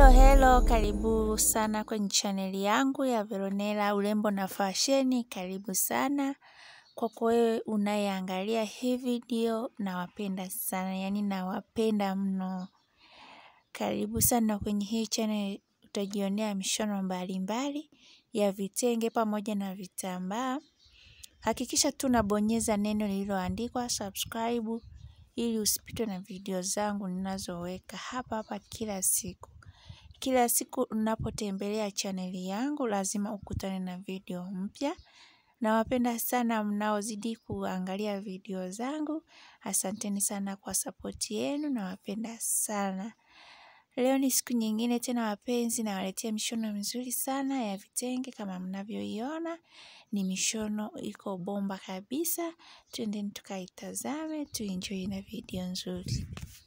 Hello hello, karibu sana kwenye chaneli yangu ya Veronella urembo na fasheni. Karibu sana kwako wewe unayeangalia hii video, nawapenda sana, yaani nawapenda mno. Karibu sana kwenye hii channel, utajionea mishono mbalimbali ya vitenge pamoja na vitambaa. Hakikisha tu unabonyeza neno lililoandikwa subscribe ili usipitwe na video zangu ninazoweka hapa hapa kila siku. Kila siku unapotembelea chaneli yangu lazima ukutane na video mpya. Nawapenda sana mnaozidi kuangalia video zangu. Asanteni sana kwa sapoti yenu, nawapenda sana. Leo ni siku nyingine tena wapenzi, nawaletea mishono mizuri sana ya vitenge kama mnavyoiona. Ni mishono iko bomba kabisa. Twendeni tukaitazame, tuenjoy na video nzuri.